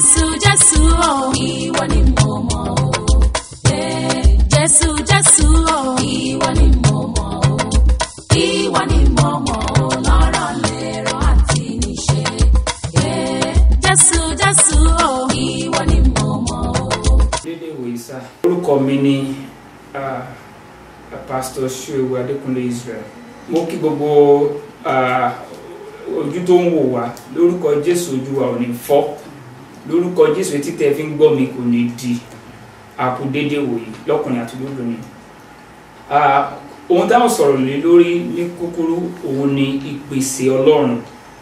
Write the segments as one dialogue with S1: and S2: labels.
S1: jésù jésù o ìwọ ni mo mọ̀ o Eh, jésù jésù o ìwọ ni mo mọ̀ o ìwọ ni mo mọ̀ o lọ́rọ̀ lérò àti níṣe Eh, jésù jésù o ìwọ ni mo mọ̀ o.
S2: dédé ìwòye sá orúkọ mi ni ah, pastor ṣuewu adékúnlé israel mo kí gbogbo ah, ojú tó ń wò wá lórúkọ jésù ojú wa ò ní fọ́ lórúkọ jésù etí tẹ́ fi ń gbọ́ mi kò ní di àkú dédé ìwòye lọ́kùnrin àti lóbìnrin Ah, ohun táwọn sọ̀rọ̀ lé lórí ní kúkúrú òun ni ìpèsè ọlọ́run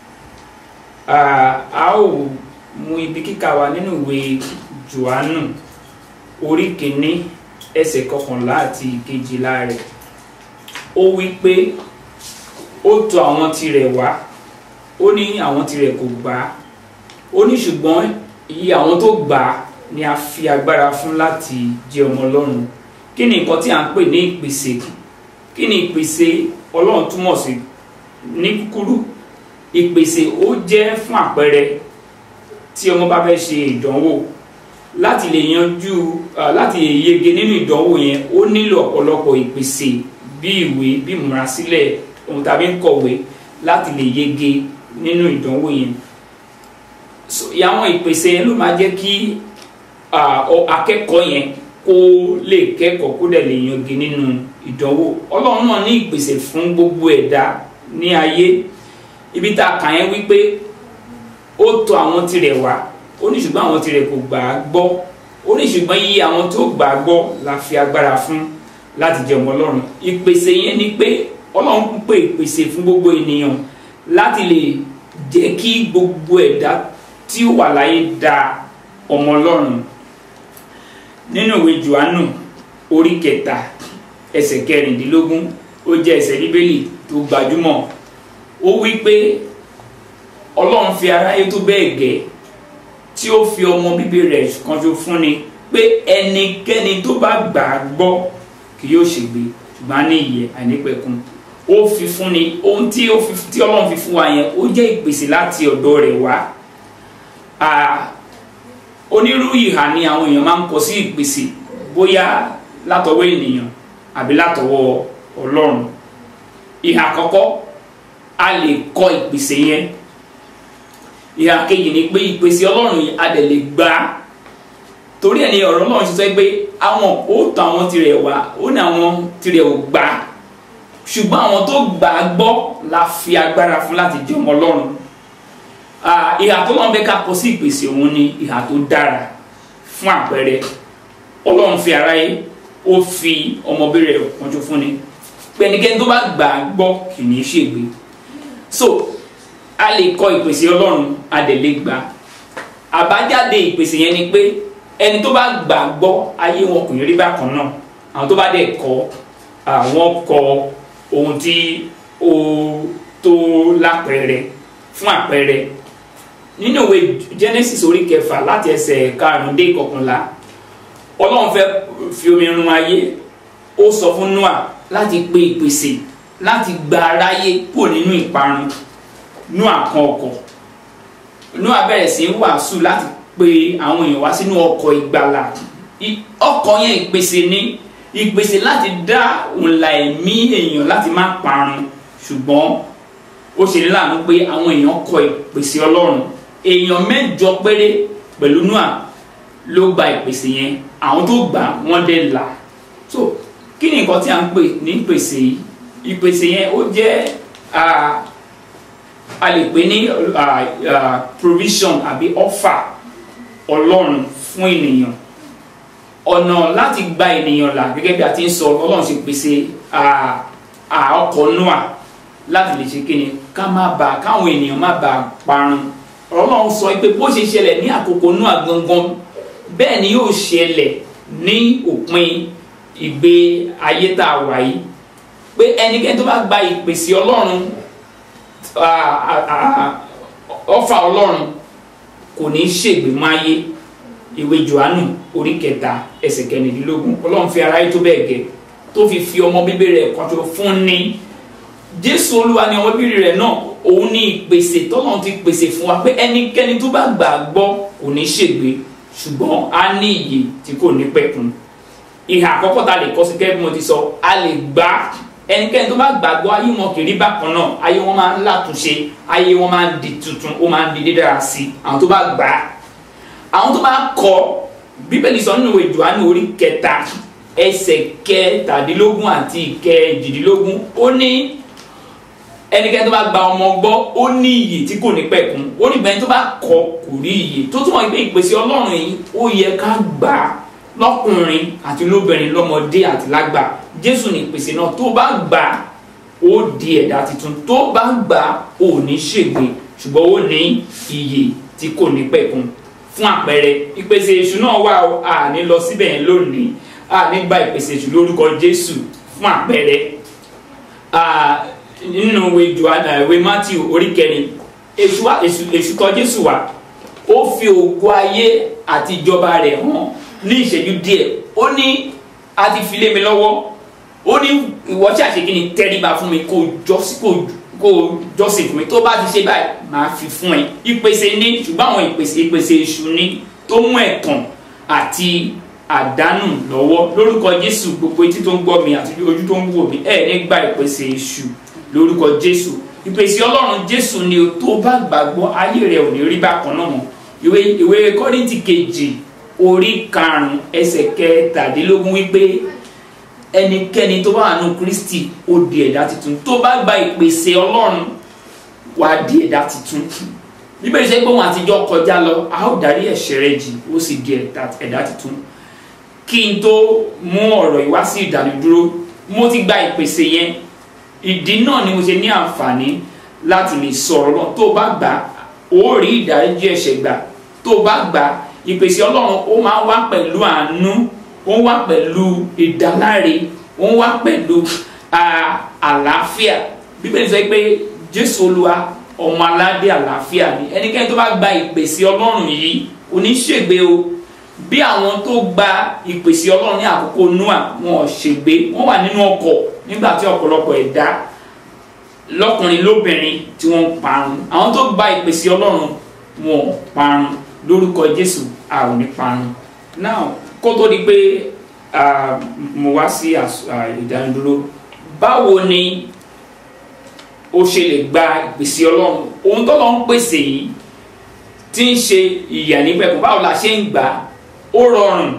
S2: Ah, a ó mú ibi kíkà wa nínú ìwé johannu orí kìíní ẹsẹ̀ kọkànlá àti ìkejìlá rẹ̀ ó wí pé ó tọ̀ àwọn tirẹ̀ wá ó ní àwọn tirẹ̀ kò gbà á ó ní ṣùgbọ́n iye àwọn tó gbà á ni a fi agbára fún láti jẹ́ ọmọ ọlọ́run kí ni nǹkan tí a ń pè ní ìpèsè kí ni ìpèsè ọlọ́run túmọ̀ sí ní kúkúrú ìpèsè ó jẹ́ fún àpẹẹrẹ tí ọmọ bá fẹ́ ṣe ìdánwò láti lè yanjú ah, láti lè yege nínú ìdánwò yẹn ó nílò ọ̀pọ̀lọpọ̀ ìpèsè bí ìwé bí ìmúrasílẹ̀ ohun tàbí ń kọ̀wé láti lè yege nínú ìdánwò yẹn so àwọn ìpèsè yẹn ló máa jẹ́ kí ah, ọ- akẹ́kọ̀ọ́ yẹn kó lè kẹ́kọ̀ọ́ kó dẹ̀ lè yege nínú ìdánwò ọlọ́run náà ní ìpèsè fún gbogbo ẹ̀dá ní ayé ibi tá a kà yẹn wípé ó tọ̀ àwọn tirẹ̀ wá ó ní ṣùgbọ́n àwọn tirẹ̀ kò gbà á gbọ́ ó ní ṣùgbọ́n iye àwọn tó gbà á gbọ́ la fi agbára fún láti jẹ́ ọmọ ọlọ́run ìpèsè yẹn ni pé ọlọ́run ń pè ìpèsè fún gbogbo ènìyàn láti lè jẹ́ kí gbogbo ẹ̀dá tí ó wà láyé da ọmọ ọlọ́run nínú ìwé johannu orí kẹta ẹsẹ̀ kẹrìndínlógún ó jẹ́ ẹsẹ̀ bíbélì tó gbajúmọ̀ ó wí pé ọlọ́run fi aráyé tó bẹ́ẹ̀ gẹ́ tí ó fi ọmọ bíbí rẹ̀ kan ṣo fúnni pé ẹnikẹ́ni tó bá gbà á gbọ́ kì yóò ṣègbé ṣùgbọ́n á ní ìyè àìnípẹ̀kun ó fi fúnni ohun tí ó fi tí ọlọ́run fi fún wa yẹn ó jẹ́ ìpèsè láti ọ̀dọ̀ rẹ̀ wá Ah, onírúurú ìhà ni àwọn èèyàn máa ń kọ sí ìpèsè bóyá látọwọ́ ènìyàn àbí látọwọ́ ọlọ́run ìhà àkọ́kọ́ a lè kọ ìpèsè yẹn ìhà kejì ni pé ìpèsè ọlọ́run yìí a dẹ̀ lè gbà á torí ẹ̀ ní ọ̀rọ̀ náà ṣe sọ pé àwọn ó tọ̀ àwọn tirẹ̀ wá ó ní àwọn tirẹ̀ ò gbà á ṣùgbọ́n àwọn tó gbà á gbọ́ la fi agbára fún láti jẹ́ ọmọ ọlọ́run Ah, ìhà tó lọ́n bẹ́ ká kọ sí ìpèsè òun ni ìhà tó dára fún àpẹẹrẹ ọlọ́run fi aráyé ó fi ọmọbìnrin rẹ̀ pọ́njú fún ni pẹ̀nikẹ́ni tó bá gbà á gbọ́ kì í ṣègbé so a lè kọ ìpèsè ọlọ́run a dẹ̀ lè gbà á àbájáde ìpèsè yẹn ni pé ẹni tó bá gbà á gbọ́ ayé wọn kò ní rí bákan náà àwọn tó bá dẹ̀ kọ̀ àwọn kọ ohun tí ó tó lápẹẹrẹ fún àpẹẹrẹ nínú ìwé genesis orí kẹfà láti ẹsẹ̀ karùnún dé ìkọkànlá ọlọ́run fẹ́ fi omi run ayé ó sọ fún noah láti pe ìpèsè láti gba aráyé kúrò nínú ìparun noah kan ọkọ̀ noah bẹ̀rẹ̀ sí í wàásù láti pe àwọn èèyàn wá sínú ọkọ̀ ìgbàlà I- ọkọ̀ yẹn ìpèsè ní ìpèsè láti dá òǹlà ẹ̀mí èèyàn láti má parun ṣùgbọ́n ó ṣe ní láàánú pé àwọn èèyàn kọ ìpèsè ọlọ́run èèyàn mẹ́jọ péré pẹ̀lú noah ló gba ìpèsè yẹn àwọn tó gbà wọ́n dẹ̀ là so kí ni nǹkan tí a ń pè ní ìpèsè yìí ìpèsè yẹn ó jẹ́ ah, a lè pè ní ah, ah, provision àbí offer ọlọ́run fún ènìyàn ọ̀nà láti gba ènìyàn là gẹ́gẹ́ bí a ti ń sọ ọlọ́run ṣe pèsè ah, ah, ọkọ̀ noah láti lè ṣe kíni ká má ba káwọn ènìyàn má ba parun ọlọ́run sọ pé bó ṣe ṣẹlẹ̀ ní àkókò Nóà gangan bẹ́ẹ̀ ni yóò ṣẹlẹ̀ ní òpin ìgbé ayé tá a wà yìí pé ẹnikẹ́ni tó bá gba ìpèsè ọlọ́run ah, ah, ah, ọfà ọlọ́run kò ní í ṣègbè máyé ìwé Jòhánù orí kẹta ẹsẹ̀ kẹrìndínlógún ọlọ́run fi aráyé tó bẹ́ẹ̀ gẹ́ tó fi fi ọmọ bíbí rẹ̀ kan tó fún ní jésù olúwa ni ọmọ bíbí rẹ̀ náà òun ní ìpèsè tọ́lọ́run ti pèsè fún wa pé ẹnikẹ́ni tó bá gbà á gbọ́ kò ní ṣègbé ṣùgbọ́n á ní ìyè tí kò ní pẹ̀kun ìhà àkọ́kọ́ ta lè kọ́ sí gẹ́gẹ́ bí mo ti sọ a lè gbà ẹnikẹ́ni tó bá gbàgbọ́ ayé wọn kì í rí bákan náà ayé wọn máa ń látúnṣe ayé wọn máa ń di tuntun ó máa ń di dídára sí i àwọn tó bá gbà á àwọn tó bá kọ̀ bíbélì sọ nínú ìwé Jòhánù orí kẹta ẹsẹ̀ kẹtàdínlógún àti ìkẹjìdínlógún ó ní ẹnikẹ́ni tó bá gba ọmọ gbọ́ ó ní iyì tí kò ní pẹ̀kun ó ní bẹ́ẹ̀ tó bá kọ̀ kò rí iyì tó túmọ̀ pé ìpèsè Ọlọ́run yìí ó yẹ ká gbà á lọ́kùnrin àti lóbìnrin lọ́mọdé àti lágbà Jésù ní ìpèsè náà tó bá gbà á ó di ẹ̀dá tuntun tó bá gbà á ó ní ṣègbè ṣùgbọ́n ó ní iyì tí kò ní pẹ̀kun fún àpẹẹrẹ ìpèsè èṣù náà wà ó à ní lọ síbẹ̀ yẹn lónìí à ní gba ìpèsè èṣù lórúkọ Jésù fún àpẹẹrẹ nínú ìwé Jòhánù ìwé Mátíù orí kẹrin èṣù wá èṣù èṣù tọ̀ Jésù wá ó fi ògo ayé àti ìjọba rẹ̀ hàn ní ìṣẹ́jú díẹ̀ ó ní a ti fi lé mi lọ́wọ́ ó ní ìwọ tí àṣekí ni tẹríba fún mi kó jọ́sí kó kó jọ́sìn fún mi tó bá ti ṣe báyìí máa fi fún ẹ ìpèsè ní ṣùgbọ́n àwọn ìpèsè ìpèsè èṣù ni tó mú ẹ̀tàn àti àdánù lọ́wọ́ lórúkọ Jésù gbogbo etí tó ń gbọ́ mi àti ojú tó ń wò mí ẹ̀ ní gba ìpèsè èṣù lórúkọ Jésù ìpèsè Ọlọ́run Jésù ni o tó bá gbàgbọ́ ayé rẹ̀ ò ní rí bákan náà mọ́ ìwé ìwé Kọ́ríńtì kejì orí karùn-ún ẹsẹ̀ kẹtàdínlógún wípé ẹnikẹ́ni tó bá wà nù Kristi ó di ẹ̀dá tuntun tó bá gba ìpèsè Ọlọ́run wàá di ẹ̀dá tuntun bíbélì sẹ́ pé wọn àtijọ́ kọjá lọ a ó darí ẹ̀ṣẹ̀ rẹ jì ó sì di ẹ̀dá tuntun kí n tó mú ọ̀rọ̀ yìí wá sí ìdánidúró mo ti gba ìpèsè yẹn ìdí náà ni mo ṣe ní àǹfààní láti lè sọ̀rọ̀ náà tó bá gbà ó rí ìdáríjì ẹ̀ṣẹ̀ gbà tó bá gbà ìpèsè Ọlọ́run ó máa wá pẹ̀lú àánú ó ń wá pẹ̀lú ìdáláre ó ń wá pẹ̀lú àlàáfíà bíbélì sọ pé Jésù Olúwa ọmọ aládé àlàáfíà ni ẹnikẹ́ni tó bá gba ìpèsè Ọlọ́run yìí kò ní ṣègbé o bí àwọn tó gba ìpèsè Ọlọ́run ní àkókò Noah wọn ò ṣègbé wọn wà nínú ọkọ̀ nígbà tí ọ̀pọ̀lọpọ̀ ẹ̀dá lọ́kùnrin lóbìnrin tí wọ́n ń parun àwọn tó gba ìpèsè Ọlọ́run wọn ò parun lórúkọ Jésù a ò ní parun now kó tó di pé mo wá sí ìdánidúró báwo ni o ṣe lè gba ìpèsè Ọlọ́run ohun tó lọ ń pèsè yìí tí ń ṣe ìyà nípẹ̀kun báwo la ṣe ń gbà ó rọrùn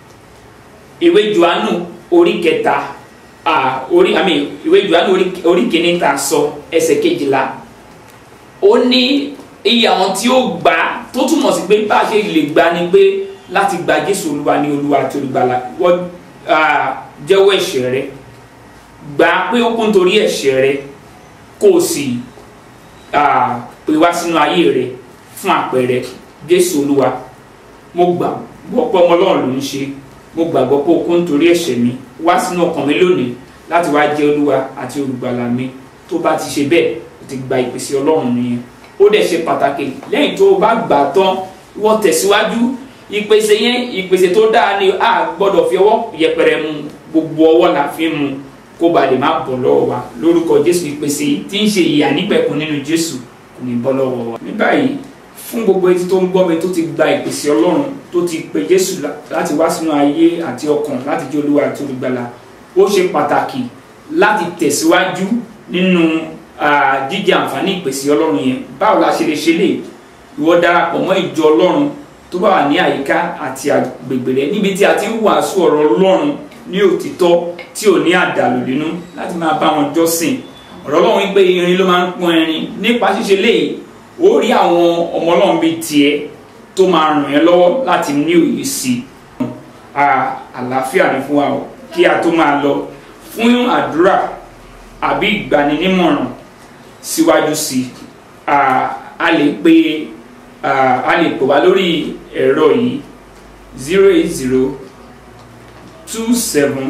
S2: ìwé Jòhánù orí kẹta orí àmì ìwé Jòhánù orí kìíní ta sọ ẹsẹ̀ kejìlá ó ní iye àwọn tí ó gbà tó túmọ̀ sí pé bá a ṣe lè gbà ni pé láti gba Jésù Olúwa ní Olúwa àti olùgbàlà wọ́n jẹ́wọ́ ẹ̀ṣẹ̀ rẹ gbà pé ó kún torí ẹ̀ṣẹ̀ rẹ kó o sì pè wá sínú ayé rẹ fún àpẹẹrẹ Jésù Olúwa mo gbàgbọ́ pé ọmọ Ọlọ́run ló ń ṣe mo gbàgbọ́ pé o kún torí ẹ̀ṣẹ̀ mi wá sínú ọkàn mi lónìí láti wá jẹ́ Olúwa àti olùgbàlà mi tó bá ti ṣe bẹ́ẹ̀ o ti gba ìpèsè Ọlọ́run nìyẹn ó dẹ̀ ṣe pàtàkì lẹ́yìn tó o bá gbà tán wọ́n tẹ̀síwájú ìpèsè yẹn ìpèsè tó dáa ni a gbọ́dọ̀ fi ọwọ́ yẹpẹrẹ mu gbogbo ọwọ́ la fi mu kó ba lè má bọ́ lọ́wọ́ wa lórúkọ Jésù ìpèsè tí ń ṣe ìyà nípẹ̀kun nínú Jésù kò ní bọ́ lọ́wọ́ wa. ní báyìí fún gbogbo etí tó ń gbọ́ mi tó ti gba ìpèsè Ọlọ́run tó ti pe Jésù láti wá sínú ayé àti ọkàn láti jẹ́ Olúwa àti olùgbàlà ó ṣe pàtàkì láti tẹ̀síwájú nínú jíjẹ àǹfààní ìpèsè Ọlọ́run yẹn báwo la ṣe lè ṣe lè ìwọ darapọ̀ mọ́ ìjọ Ọlọ́run tó bá wà ní àyíká àti agbègbè rẹ níbi tí a ti ń wàásù ọ̀rọ̀ Ọlọ́run ní òtítọ́ tí ò ní àdàlù nínú láti máa bá wọn jọ́sìn ọ̀rọ̀ Ọlọ́run wípé irin ló máa ń pọ́n irin nípa ṣíṣe léyìí ó rí àwọn ọmọ Ọlọ́run bíi tiẹ̀ tó máa ràn ẹ́ lọ́wọ́ láti ní òye sí i àlàáfíà ni fún wa o kí a tó máa lọ fún àdúrà àbí ìgbaninímọ̀ràn síwájú sí i a lè pe a lè pè wá lórí ẹ̀rọ yìí zero eight zero two seven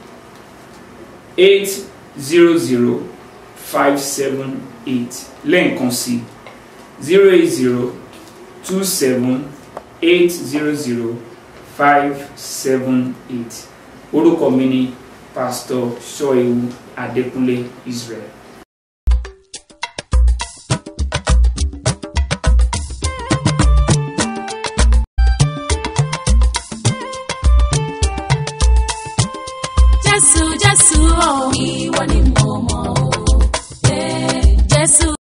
S2: eight zero zero five seven eight lẹ́ẹ̀kan sí zero eight zero two seven eight zero zero five seven eight orúkọ mi ni pastor Ṣọ́ẹ̀wù Adékúnlé Israel.
S1: jésù jésù o ìwọ ni mo mọ̀ o. Eh, jésù.